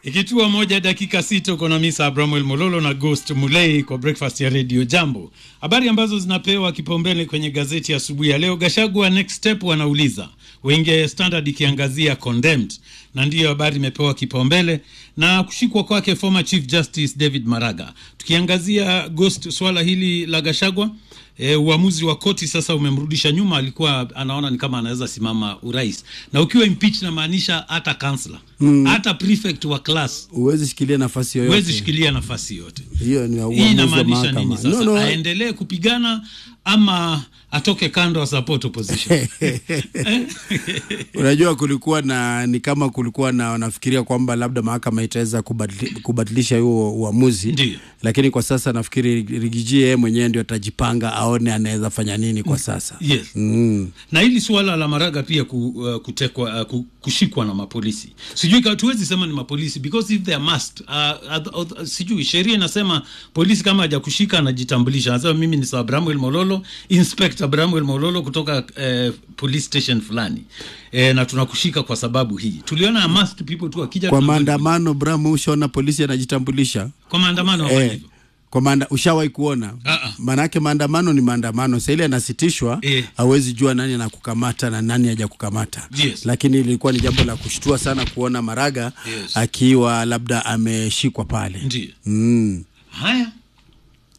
Ikitua moja dakika sita uko na Misa Abramwel Mololo na Ghost Mulei kwa breakfast ya Radio Jambo. Habari ambazo zinapewa kipaumbele kwenye gazeti ya asubuhi ya leo. Gashagwa next step wanauliza wenge Standard ikiangazia condemned, na ndiyo habari imepewa kipaumbele na kushikwa kwake former Chief Justice David Maraga. Tukiangazia Ghost swala hili la Gashagwa E, uamuzi wa koti sasa umemrudisha nyuma. Alikuwa anaona ni kama anaweza simama urais, na ukiwa impeach namaanisha hata kansla hata prefect wa class Huwezi shikilia nafasi yoyote. huwezi shikilia nafasi yote. Hiyo ni Hii uamuzi wa inamaanisha mahakama. nini sasa? No, no. Aendelee kupigana ama atoke kando a support opposition? Unajua, kulikuwa na ni kama kulikuwa na wanafikiria kwamba labda mahakama itaweza kubadili, kubadilisha huo uamuzi, Ndiyo. lakini kwa sasa nafikiri Rigiji yeye mwenyewe ndio atajipanga aone anaweza fanya nini kwa sasa. Yes. Mm. na hili suala la Maraga pia ku, uh, kutekwa uh, ku, kushikwa na mapolisi, sijui ka- tuwezi sema ni mapolisi because if they are must uh, uh, uh, sijui sheria inasema polisi kama hajakushika anajitambulisha, anasema mimi ni Sir Bramwel Mololo, Inspector Bramwel Mololo kutoka uh, police station fulani eh, na tunakushika kwa sababu hii. Tuliona must people tu wakija Kwa tunamweka- maandamano Bram, ushaona polisi anajitambulisha kwa maandamano hawafanya eh, hivyo. kwa maanda, ushawahi kuona Ah, ah. maanake maandamano ni maandamano. Sasa ile yanasitishwa Eh. hawezi jua nani anakukamata na nani haja kukamata Yes. lakini ilikuwa ni jambo la kushtua sana kuona Maraga Yes. akiwa labda ameshikwa pale Ndiyo. mm. Haya,